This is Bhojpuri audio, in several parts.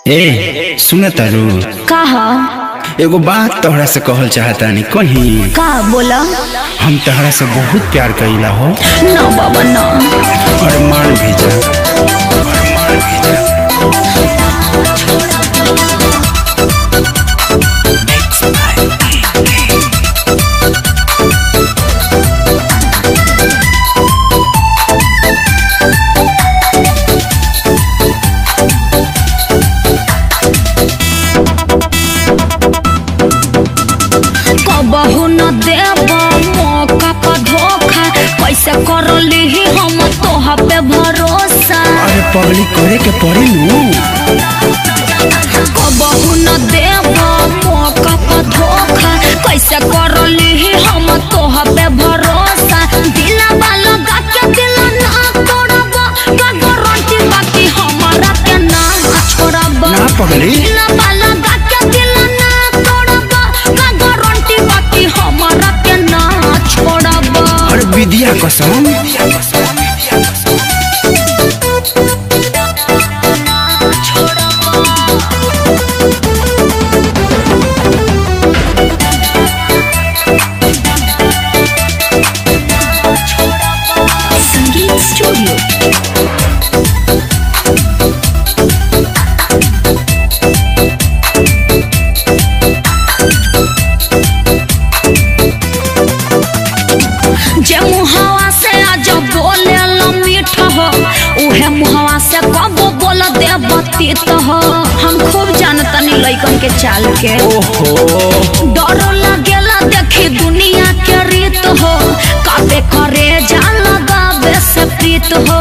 ए सुन तारू का ह एगो बात तोहरा से कहल चाहतानी कहीं का बोला हम तोहरा से बहुत प्यार कइला हो ना बाबा ना और मान भी जा और मान भी जा कबहू न देब मौका का धोखा कैसे कर ली हम तोहा पे भरोसा अरे पगली करे के पड़ी नू कबहू न देब मौका का धोखा कैसे कर ली हम तोहा पे भरोसा दिला वाला गा के दिल ना तोड़ब का गारंटी बाकी हमारा के ना छोड़ब ना पगली दिला वाला गा के दिल ना तोड़ब का गारंटी बाकी हमारा के ना छोड़ब और विद्या कसम संगीत स्टूडियो जे मुहावा से आज बोले मीठ हो उहे मुहावा से कब बोल दे बतीत हो हम खूब जानतनी लइकन के चाल के ओहो डर लगेला देखी दुनिया के रीत हो काबे करे जान लगावे से प्रीत हो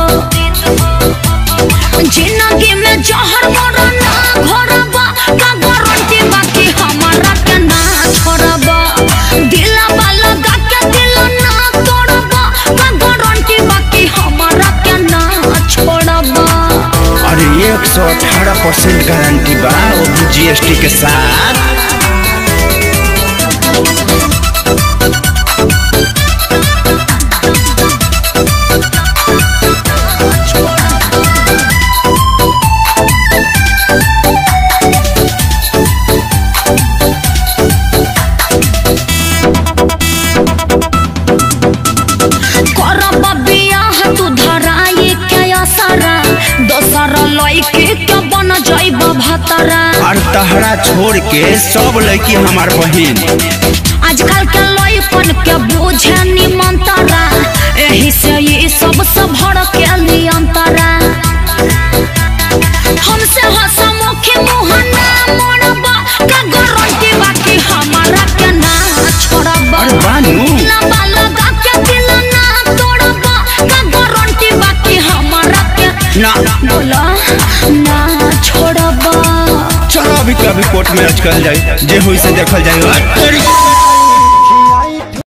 जिंदगी में जहर मरा ना घोरबा का गारंटी बाकी हमारा के ना छोड़बा दिला वाला गा के दिल ना तोड़बा का गारंटी बाकी हमारा के ना छोड़बा अरे एक सौ अठारह परसेंट गारंटी बा वो भी जीएसटी के साथ करब बियाह तू धराई के असरा दोसर लइके के बन जाइब भतरा और तहरा छोड़ के सब लड़की हमार बहिन आजकल के लइकन के बुझे निमंतरा एही से ये सब सब भड़ के नियंतरा हमसे हसमुखी मुँह ना मोड़बा का गारंटी बाकी हमारा के ना छोड़बा अरे बानू लबा लगा के दिल ना तोड़बा का गारंटी बाकी हमारा के ना बोला ना छोड़बा चलो अभी कभी कोर्ट में अटकल जाए जे हुई से देखल जाए